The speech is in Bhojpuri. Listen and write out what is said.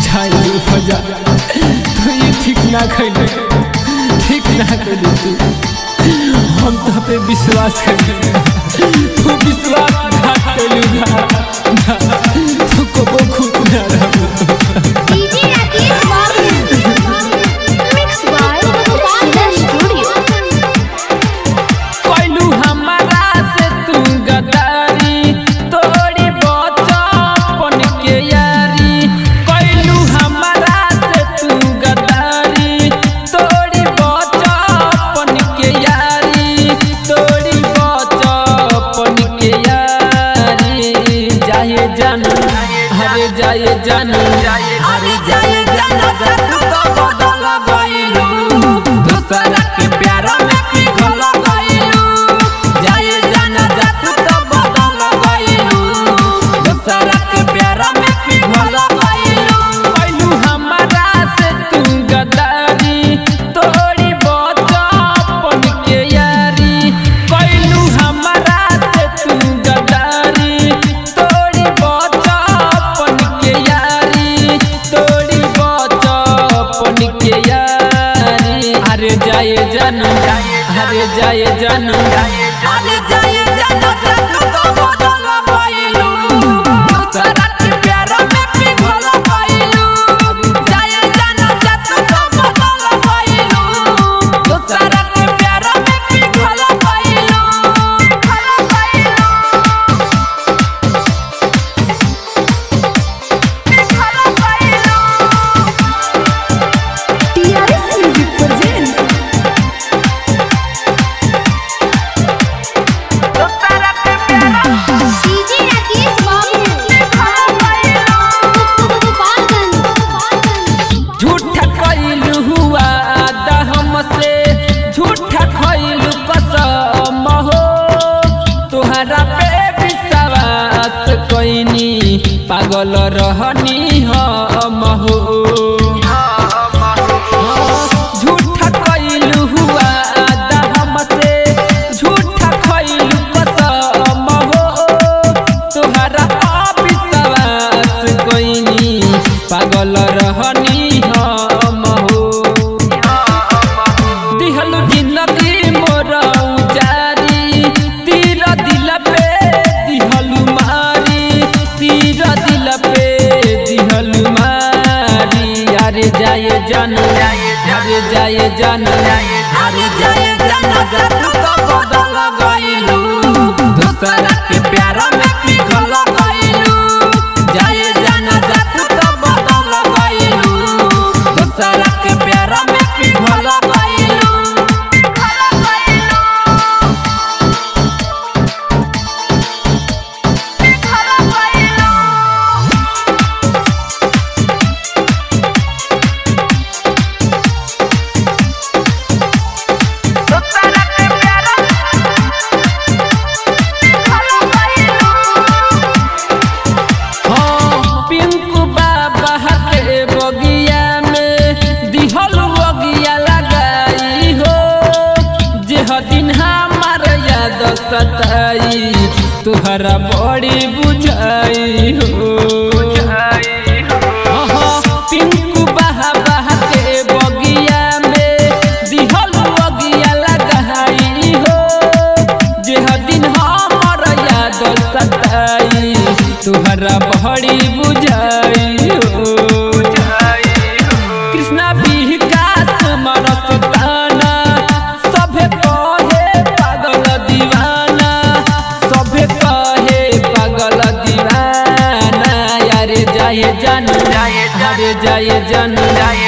जाए फजा तो ये ठीक ना खैले ठीक ना खैले तू हम तो पे विश्वास कर तू विश्वास घात कैलू तू कबो खुद ना रहबो डीजे राकेश बाबू मिक्स बाय सीधा स्टूडियो कैलू हमारा से तू गदारी तोड़ी बचपन के यारी कैलू हमारा से तू गदारी तोड़ी बचपन के यारी तोड़ी बचपन के यारी जाए जानू हरे जाए जानू हरे जाए जानू जानू तो बदल गइलू दूसरा के प्यार में पिघल गइलू जाए जाना जानू तो बदल गइलू दूसरा के प्यार में पिघल गइलू कैलू हमारा से तू गदारी तोड़ी बचपन के यारी कैलू हमारा से तू गदारी तोड़ी बचपन के यारी तोड़ी बचपन के यारी अरे जाए जानू अरे जाए जानू अरे जाए जानू जानू तो बदल गइलू दूसरा के प्यार में पिघल गइलू जाए जानू जानू तो बदल गइलू दूसरा के प्यार में पिघल गइलू पिघल गइलू TRS music present DJ Rakesh Babu Gopalganj झूठा कैलू हुआ आदा हमसे झूठा कैलू कसम हो तुहरा पे विश्वास कैनी पागल रहनी हम हो झूठा कैलू हुआ आदा हमसे झूठा कैलू कसम हो तुहरा विश्वास कैनी पागल रहनी हम हो दिहलु जिंदगी मोर उजारी तीर दिल पे दिहलु मारी तीर दिल पे दिहलु मारी अरे जाए जानू अरे जाए जानू अरे जाए जानू जानू तो बदल गइलू दूसरा के प्यार में पिघल गइलू जाए जानू जानू तो बदल गइलू दूसरा के प्यार में पिघल गइलू पिघल गइलू पिघल गइलू दूसरा के प्यार पिघल गइलू हाँ, पिंकू बाबा के बगिया में दिहल बगिया लगाई हो जेह दिन हमार याद सताई तुहरा बड़ी बुझाई हो हाँ, पिंकू बाबा के बगिया में दिहल बगिया लगाई हो जेह दिन हमर याद सताई तुहरा बड़ी बुझाई हो कृष्णा विकास मरस ताना सभे कहे पागल दीवाना सभे कहे पागल दीवाना यारे जाए जानू अरे जाए जानू